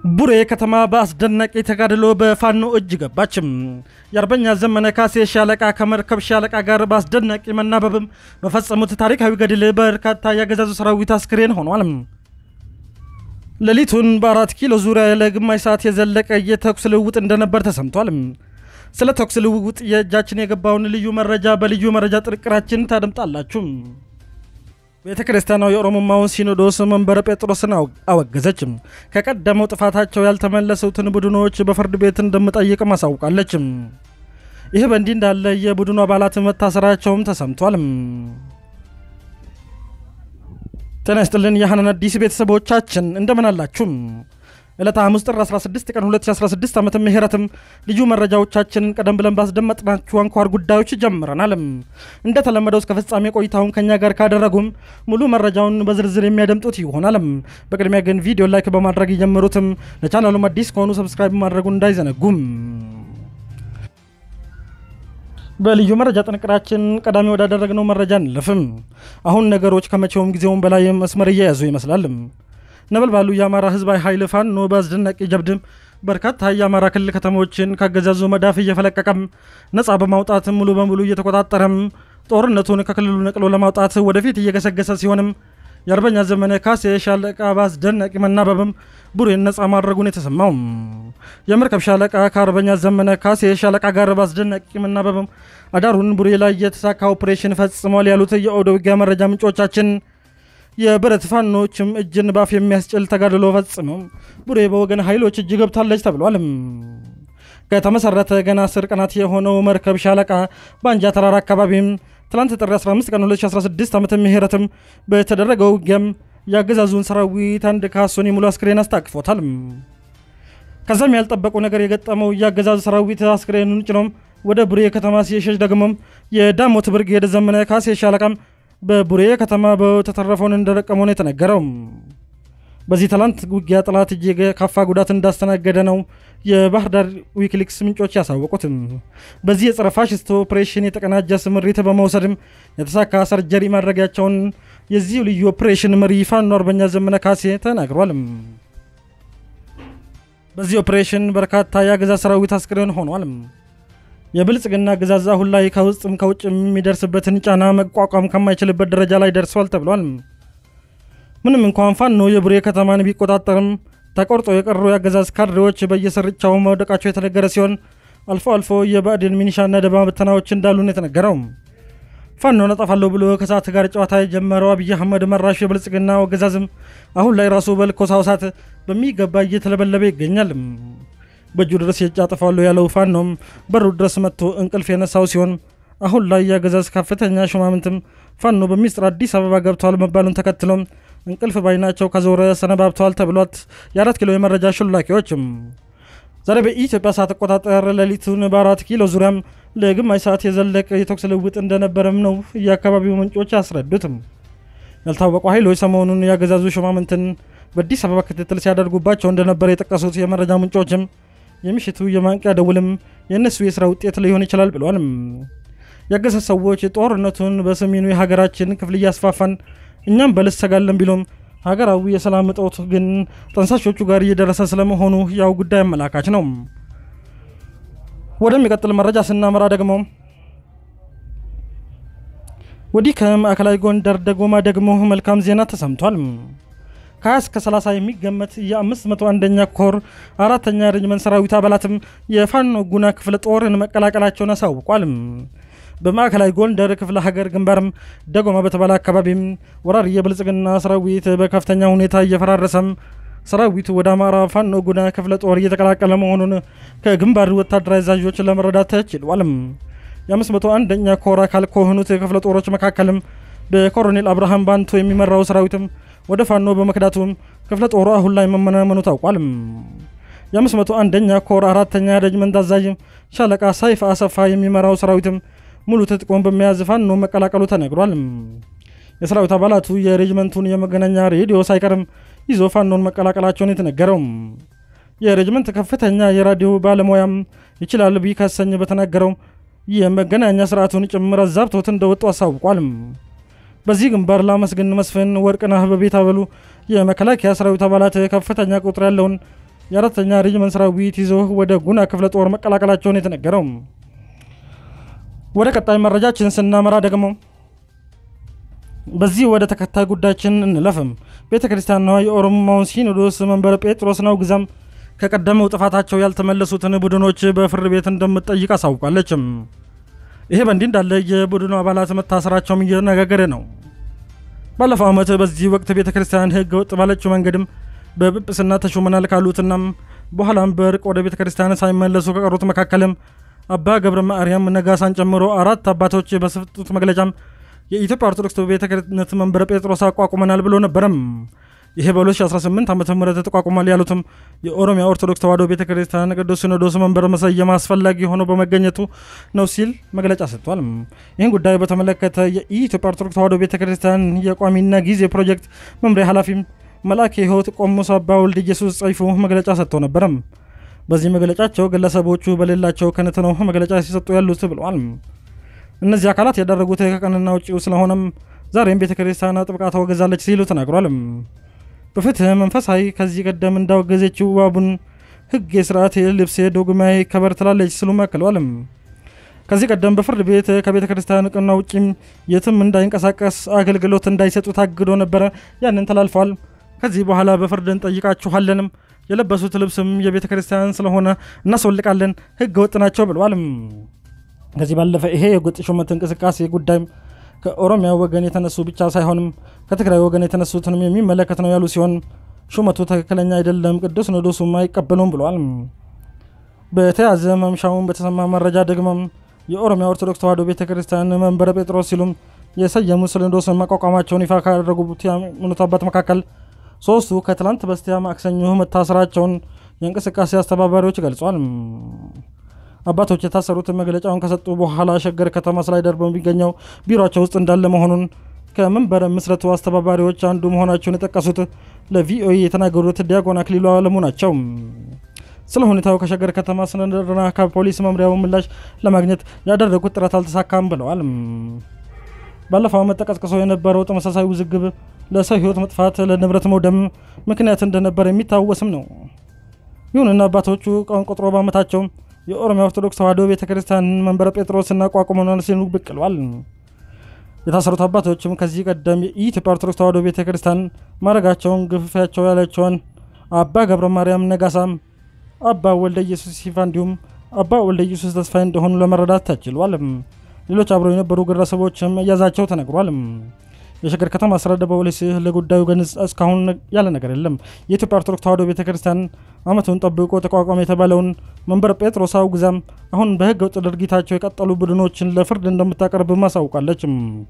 ቡሬ ከተማ በአስደናቂ ተጋድሎ በፋኖ እጅ ገባችም። የአርበኛ ዘመነ ካሴ ሻለቃ ከመርከብ ሻለቃ ጋር በአስደናቂ መናበብም በፈጸሙት ታሪካዊ ገድል በርካታ ያገዛዙ ሰራዊት አስክሬን ሆኗል። ሌሊቱን በአራት ኪሎ ዙሪያ ለግማሽ ሰዓት የዘለቀ የተኩስ ልውውጥ እንደነበር ተሰምቷል። ስለ ተኩስ ልውውጥ የእጃችን የገባውን ልዩ መረጃ በልዩ መረጃ ጥንቅራችን ታደምጣላችሁ። ቤተ ክርስቲያናዊ የኦሮሞማውን ሲኖዶስ መንበረ ጴጥሮስን አወገዘች። ከቀደመው ጥፋታቸው ያልተመለሱትን ቡድኖች በፍርድ ቤት እንደምጠይቅም አሳውቃለች። ይህ በእንዲህ እንዳለ የቡድኑ አባላት መታሰራቸውም ተሰምቷል። ጤና ይስጥልን የሐናን አዲስ ቤተሰቦቻችን እንደምን አላችሁ? ዕለተ ሐሙስ ጥር 16 ቀን 2016 ዓመተ ምህረትም ልዩ መረጃዎቻችንን ቀደም ብለን ባስደመጥናችሁ አንኳር ጉዳዮች ጀምረናል። እንደተለመደው እስከ ፍጻሜ ቆይታውን ከኛ ጋር ካደረጉም ሙሉ መረጃውን በዝርዝር የሚያደምጡት ይሆናል። በቅድሚያ ግን ቪዲዮ ላይክ በማድረግ የጀመሩትም ለቻናሉም አዲስ ከሆኑ ሰብስክራይብ ማድረጉን እንዳይዘነጉም። በልዩ መረጃ ጥንቅራችን ቀዳሚ ወዳደረግነው መረጃ እንለፍም። አሁን ነገሮች ከመቼውም ጊዜውም በላይ መስመር እየያዙ ይመስላል። ነበልባሉ የአማራ ህዝባዊ ኃይል ፋኖ በአስደናቂ ጀብድም በርካታ የአማራ ክልል ከተሞችን ካገዛዙ መዳፍ እየፈለቀቀም ነፃ በማውጣት ሙሉ በሙሉ እየተቆጣጠረም ጦርነቱን ከክልሉ ነቅሎ ለማውጣት ወደፊት እየገሰገሰ ሲሆንም የአርበኛ ዘመነ ካሴ ሻለቃ በአስደናቂ መናበብም ቡሬን ነፃ ማድረጉን የተሰማው የመርከብ ሻለቃ ከአርበኛ ዘመነ ካሴ ሻለቃ ጋር በአስደናቂ መናበብም አዳሩን ቡሬ ላይ የተሳካ ኦፕሬሽን ፈጽሟል ያሉት የኦደ ውጊያ መረጃ ምንጮቻችን የብረት ፋኖችም እጅን ባፍ የሚያስጭል ተጋድሎ ፈጽመው ቡሬ በወገን ኃይሎች እጅ ገብታለች ተብሏል። ከተመሰረተ ገና አስር ቀናት የሆነው መርከብ ሻለቃ በአንጃ ተራራ አካባቢም ትላንት ጥር 15 ቀን 2016 ዓመተ ምህረትም በተደረገው ውጊያም የአገዛዙን ሰራዊት አንድ ካሶኒ ሙሉ አስክሬን አስታቅፎታል። ከዛም ያልጠበቁ ነገር የገጠመው የአገዛዙ ሰራዊት አስክሬኑን ጭኖም ወደ ቡሬ ከተማ ሲሸሽ ደግሞም የዳሞት ብርጌድ ዘመነ ካሴ ሻለቃም በቡሬ ከተማ በተተረፈውን እንደረቀመው ነው የተነገረው። በዚህ ትላንት ውጊያ ጠላት እጅግ ካፋ ጉዳት እንዳስተናገደ ነው የባህር ዳር ዊኪሊክስ ምንጮች ያሳወቁትም። በዚህ የጸረ ፋሽስት ኦፕሬሽን የተቀናጀ ስምሪት በመውሰድም የተሳካ ሰርጀሪ ማድረጊያቸውን የዚሁ ልዩ ኦፕሬሽን መሪ ፋኖ አርበኛ ዘመነ ካሴ ተናግሯል። በዚህ ኦፕሬሽን በርካታ የአገዛዝ ሰራዊት አስክሬን ሆኗል። የብልጽግና አገዛዝ አሁን ላይ ከውስጥም ከውጭ የሚደርስበትን ጫና መቋቋም ከማይችልበት ደረጃ ላይ ደርሷል ተብሏል። ምንም እንኳን ፋኖ የቡሬ ከተማን ቢቆጣጠርም ተቆርጦ የቀሩ የአገዛዝ ካድሬዎች በየስርቻው መውደቃቸው የተነገረ ሲሆን አልፎ አልፎ የባዕድን ሚኒሻና ደባ በተናዎች እንዳሉን የተነገረው ፋኖ ነጠፋለሁ ብሎ ከሰዓት ጋር ጨዋታ የጀመረው አብይ አህመድ መራሹ የብልጽግና አገዛዝም አሁን ላይ ራሱ በልኮሳው እሳት በሚገባ እየተለበለበ ይገኛል። በእጁ ድረስ የጫጥፋለሁ ያለው ፋኖም በሩ ድረስ መጥቶ እንቅልፍ የነሳው ሲሆን አሁን ላይ የአገዛዝ ከፍተኛ ሹማምንትም ፋኖ በሚስጥር አዲስ አበባ ገብተዋል መባሉን ተከትሎም እንቅልፍ ባይናቸው ከዞረ ሰነባብተዋል ተብሏት የአራት ኪሎ የመረጃ ሹላኪዎችም ዛሬ በኢትዮጵያ ሰዓት አቆጣጠር ሌሊቱን በአራት ኪሎ ዙሪያም ለግማሽ ሰዓት የዘለቀ የተኩስ ልውውጥ እንደነበረም ነው የአካባቢው ምንጮች ያስረዱትም። ያልታወቁ ኃይሎች ሰሞኑን የአገዛዙ ሹማምንትን በአዲስ አበባ ክትትል ሲያደርጉባቸው እንደነበር የጠቀሱት የመረጃ ምንጮችም የምሽቱ የማንቂያ ደውልም የእነሱ የስራ ውጤት ሊሆን ይችላል ብሏል። ያገዛዙ ሰዎች ጦርነቱን በሰሜኑ የሀገራችን ክፍል እያስፋፋን እኛም በልሰጋለን ቢሉም ሀገራዊ የሰላም እጦት ግን ጠንሳሾቹ ጋር እየደረሰ ስለመሆኑ ያው ጉዳይ አመላካች ነው። ወደሚቀጥል መረጃ ስናመራ ደግሞ ወዲህ ከማዕከላዊ ጎንደር ደጎማ ደግሞ መልካም ዜና ተሰምቷል። ከ20 እስከ 30 የሚገመት የ501ኛ ኮር አራተኛ ሬጅመንት ሰራዊት አባላትም የፋኖ ጉና ክፍለ ጦርን መቀላቀላቸውን አሳውቋል። በማዕከላዊ ጎንደር ክፍለ ሀገር ግንባርም ደጎማ በተባለ አካባቢም ወራሪ የብልጽግና ሰራዊት በከፍተኛ ሁኔታ እየፈራረሰም ሰራዊቱ ወደ አማራ ፋኖ ጉና ክፍለ ጦር እየተቀላቀለ መሆኑን ከግንባር ወታደራዊ አዛዦች ለመረዳት ተችሏል። የ501ኛ ኮር አካል ከሆኑት ክፍለ ጦሮች መካከልም በኮሎኔል አብርሃም ባንቶ የሚመራው ሰራዊትም ወደ ፋኖ በመክዳቱም ክፍለ ጦሩ አሁን ላይ መመናመኑ ታውቋል። የ501ኛ ኮር አራተኛ ሬጅመንት አዛዥ ሻለቃ ሳይፍ አሰፋ የሚመራው ሰራዊትም ሙሉ ትጥቁን በመያዝ ፋኖ መቀላቀሉ ተነግሯል። የሰራዊት አባላቱ የሬጅመንቱን የመገናኛ ሬዲዮ ሳይቀርም ይዞ ፋኖን መቀላቀላቸውን የተነገረው የሬጅመንት ከፍተኛ የራዲዮ ባለሙያም ይችላል ቢከሰኝ በተናገረው የመገናኛ ስርዓቱን ጭምር አዛብቶት እንደወጡ አሳውቋል። በዚህ ግንባር ላመስግን መስፍን ወርቅነህ በቤት አበሉ የመከላከያ ሰራዊት አባላት ከፍተኛ ቁጥር ያለውን የአራተኛ ሬጅመንት ሰራዊት ይዞ ወደ ጉና ክፍለ ጦር መቀላቀላቸውን የተነገረው። ወደ ቀጣይ መረጃችን ስናመራ ደግሞ በዚህ ወደ ተከታይ ጉዳያችን እንለፍም። ቤተ ክርስቲያኗ የኦሮሞማውን ሲኖዶስ መንበረ ጴጥሮስ ነው ግዛም ከቀደመው ጥፋታቸው ያልተመለሱትን ቡድኖች በፍርድ ቤት እንደምትጠይቅ አሳውቃለችም። ይሄ በእንዲህ እንዳለ የቡድኑ አባላት መታሰራቸውም እየነጋገረ ነው። ባለፈው ዓመት በዚህ ወቅት ቤተ ክርስቲያን ሕገ ወጥ ባለችው መንገድም በጵጵስና ተሾመናል ካሉትናም በኋላም በእርቅ ወደ ቤተ ክርስቲያን ሳይመለሱ ከቀሩት መካከልም አባ ገብረ ማርያም ነጋሳን ጨምሮ አራት አባቶች በሰጡት መግለጫም የኢትዮጵያ ኦርቶዶክስ ቤተ ክህነት መንበረ ጴጥሮስ አቋቁመናል ብሎ ነበረም። ይሄ በ2018 ዓ ም ተቋቁሟል ያሉትም የኦሮሚያ ኦርቶዶክስ ተዋሕዶ ቤተ ክርስቲያን ቅዱስ ሲኖዶስ መንበር መሰየም አስፈላጊ ሆኖ በመገኘቱ ነው ሲል መግለጫ ሰጥቷል። ይህን ጉዳይ በተመለከተ የኢትዮጵያ ኦርቶዶክስ ተዋሕዶ ቤተ ክርስቲያን የቋሚና ጊዜ ፕሮጀክት መምሪያ ኃላፊም መልአከ ሕይወት ቆሞስ አባ ወልደ ኢየሱስ ጸይፉ መግለጫ ሰጥተው ነበረም። በዚህ መግለጫቸው ግለሰቦቹ በሌላቸው ክህነት ነው መግለጫ ሲሰጡ ያሉት ብለዋል። እነዚህ አካላት ያደረጉት ከቀንና ውጪው ስለሆነም ዛሬም ቤተ ክርስቲያን ጥብቃ ተወገዛለች ሲሉ ተናግሯል። በፍትህ መንፈሳዊ ከዚህ ቀደም እንዳወገዘችው አቡን ሕግ የስርዓት ልብስ ዶግማዊ ከበር ትላለች ሲሉ አክለዋል። ከዚህ ቀደም በፍርድ ቤት ከቤተ ክርስቲያን እውቅና ውጪም የትም እንዳይንቀሳቀስ አገልግሎት እንዳይሰጡ ታግዶ ነበረ። ያንን ተላልፈዋል። ከዚህ በኋላ በፍርድ እንጠይቃችኋለንም የለበሱት ልብስም የቤተ ክርስቲያን ስለሆነ እናስወልቃለን፣ ህገ ወጥ ናቸው ብለዋል። ከዚህ ባለፈ ይሄ የጎጥ ሹመት እንቅስቃሴ ጉዳይም ከኦሮሚያ ወገን የተነሱ ብቻ ሳይሆንም ከትግራይ ወገን የተነሱትንም የሚመለከት ነው ያሉ ሲሆን ሹመቱ ትክክለኛ አይደለም፣ ቅዱስ ሲኖዶሱም አይቀበሉም ብለዋል። በተያዘ መምሻውን በተሰማ መረጃ ደግሞም የኦሮሚያ ኦርቶዶክስ ተዋሕዶ ቤተ ክርስቲያን መንበረ ጴጥሮስ ሲሉም የሰየሙ ሲኖዶስን ማቋቋማቸውን ይፋ ካደረጉት የሃይማኖት አባት መካከል ሶስቱ ከትላንት በስቲያ ማክሰኞ መታሰራቸውን የእንቅስቃሴ አስተባባሪዎች ገልጿል። አባቶች የታሰሩት መግለጫውን ከሰጡ በኋላ ሸገር ከተማ ስላይደር በሚገኘው ቢሮቸው ውስጥ እንዳለ መሆኑን ከመንበረ ምስረቱ አስተባባሪዎች አንዱ መሆናቸውን የጠቀሱት ለቪኦኤ የተናገሩት ዲያቆን አክሊሉ አለሙ ናቸው። ስለ ሁኔታው ከሸገር ከተማ አስተዳደርና ከፖሊስ መምሪያው ምላሽ ለማግኘት ያደረጉት ጥረት አልተሳካም ብለዋል። ባለፈው ዓመት ተቀስቅሶ የነበረው ተመሳሳይ ውዝግብ ለሰው ሕይወት መጥፋት፣ ለንብረት መውደም ምክንያት እንደነበር የሚታወስም ነው። ይሁንና አባቶቹ ቀን ቆጥሮ በዓመታቸው የኦሮሚያ ኦርቶዶክስ ተዋሕዶ ቤተ ክርስቲያን መንበረ ጴጥሮስ እናቋቁመናል ሲሉ ብቅ ብለዋል። የታሰሩት አባቶችም ከዚህ ቀደም የኢትዮጵያ ኦርቶዶክስ ተዋሕዶ ቤተ ክርስቲያን ማድረጋቸውን ግፍፊያቸው ያላቸውን አባ ገብረ ማርያም ነጋሳም፣ አባ ወልደ ኢየሱስ ሲፋ እንዲሁም አባ ወልደ ኢየሱስ ተስፋዬ እንደሆኑ ለመረዳት ተችሏል። ሌሎች አብረው የነበሩ ግለሰቦችም መያዛቸው ተነግሯል። የሸገር ከተማ አስተዳደር ፖሊስ ለጉዳዩ ግን እስካሁን ያለ ነገር የለም። የኢትዮጵያ ኦርቶዶክስ ተዋሕዶ ቤተ ክርስቲያን ዓመቱን ጠብቆ ተቋቋመ የተባለውን መንበረ ጴጥሮስ አውግዛም አሁን በሕገ ወጥ ድርጊታቸው የቀጠሉ ቡድኖችን ለፍርድ እንደምታቀርብ ማሳውቃለች።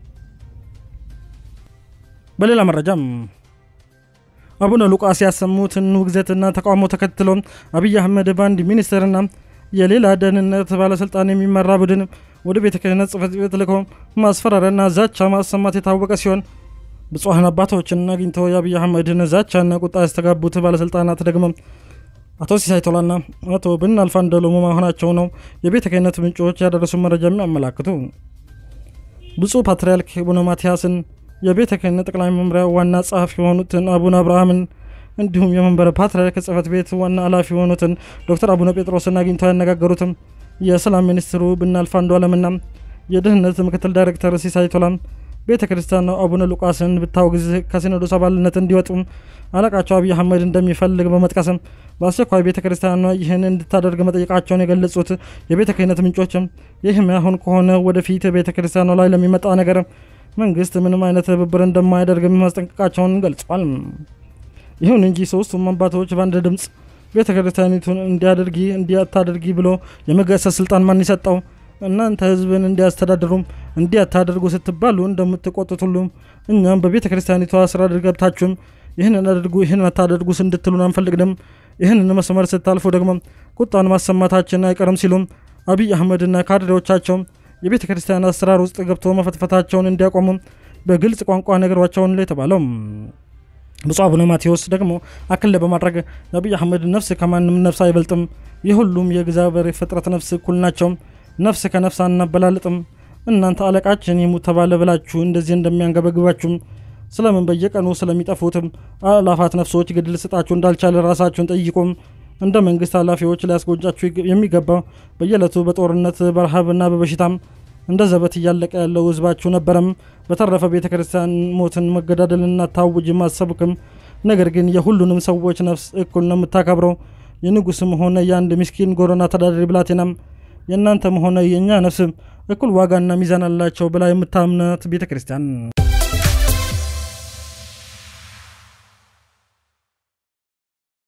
በሌላ መረጃም አቡነ ሉቃስ ያሰሙትን ውግዘትና ተቃውሞ ተከትሎ አብይ አህመድ በአንድ ሚኒስትርና የሌላ ደህንነት ባለስልጣን የሚመራ ቡድን ወደ ቤተ ክህነት ጽሕፈት ቤት ልኮ ማስፈራሪያና ዛቻ ማሰማት የታወቀ ሲሆን ብፁዓን አባቶችን አግኝተው የአብይ አህመድን ዛቻና ቁጣ ያስተጋቡት ባለስልጣናት ደግሞ አቶ ሲሳይ ቶላና አቶ ብናልፍ አንደሎሙ መሆናቸው ነው የቤተ ክህነት ምንጮች ያደረሱ መረጃ የሚያመላክቱ። ብፁዕ ፓትርያርክ አቡነ ማትያስን የቤተ ክህነት ጠቅላይ መምሪያ ዋና ጸሐፊ የሆኑትን አቡነ አብርሃምን እንዲሁም የመንበረ ፓትርያርክ ጽሕፈት ቤት ዋና ኃላፊ የሆኑትን ዶክተር አቡነ ጴጥሮስን አግኝተው ያነጋገሩትም የሰላም ሚኒስትሩ ብናልፍ አንዱዓለምና የደህንነት ምክትል ዳይሬክተር ሲሳይ ቶላም ቤተ ክርስቲያን አቡነ ሉቃስን ብታወግዝ ከሲኖዶስ አባልነት እንዲወጡም አለቃቸው አብይ አህመድ እንደሚፈልግ በመጥቀስም በአስቸኳይ ቤተ ክርስቲያኗ ይህን እንድታደርግ መጠየቃቸውን የገለጹት የቤተ ክህነት ምንጮችም ይህም አሁን ከሆነ ወደፊት ቤተ ክርስቲያኗ ላይ ለሚመጣ ነገር መንግስት ምንም አይነት ትብብር እንደማያደርግ ማስጠንቀቃቸውን ገልጿል። ይሁን እንጂ ሶስቱም አባቶች በአንድ ድምፅ ቤተ ክርስቲያኒቱን እንዲያደርጊ እንዲያታደርጊ ብሎ የመገሰጽ ስልጣን ማን ይሰጠው? እናንተ ህዝብን እንዲያስተዳድሩም እንዲያታደርጉ ስትባሉ እንደምትቆጡት ሁሉም እኛም በቤተ ክርስቲያኒቷ ስራ ገብታችሁም ይህንን አድርጉ ይህን አታደርጉ እንድትሉን አንፈልግም። ይህንን መስመር ስታልፉ ደግሞ ቁጣን ማሰማታችን አይቀርም ሲሉም አብይ አህመድና ካድሬዎቻቸው የቤተ ክርስቲያን አሰራር ውስጥ ገብቶ መፈትፈታቸውን እንዲያቆሙ በግልጽ ቋንቋ ነገሯቸውን ላይ የተባለው ብፁዕ አቡነ ማቴዎስ ደግሞ አክል በማድረግ የአብይ አህመድ ነፍስ ከማንም ነፍስ አይበልጥም፣ የሁሉም የእግዚአብሔር ፍጥረት ነፍስ እኩል ናቸው፣ ነፍስ ከነፍስ አናበላልጥም። እናንተ አለቃችን ይሙት ተባለ ብላችሁ እንደዚህ እንደሚያንገበግባችሁም ስለምን በየቀኑ ስለሚጠፉትም አላፋት ነፍሶች ግድል ስጣችሁ እንዳልቻለ ራሳችሁን ጠይቁም። እንደ መንግስት ኃላፊዎች ሊያስጎጃችሁ የሚገባው በየዕለቱ በጦርነት በረሃብና በበሽታም እንደ ዘበት እያለቀ ያለው ህዝባችሁ ነበረም። በተረፈ ቤተ ክርስቲያን ሞትን መገዳደልና ታውጅ ማሰብክም ነገር ግን የሁሉንም ሰዎች ነፍስ እኩል ነው የምታከብረው። የንጉስም ሆነ የአንድ ምስኪን ጎረና ተዳዳሪ ብላቴናም የእናንተም ሆነ የእኛ ነፍስም እኩል ዋጋና ሚዛን አላቸው ብላ የምታምናት ቤተ ክርስቲያን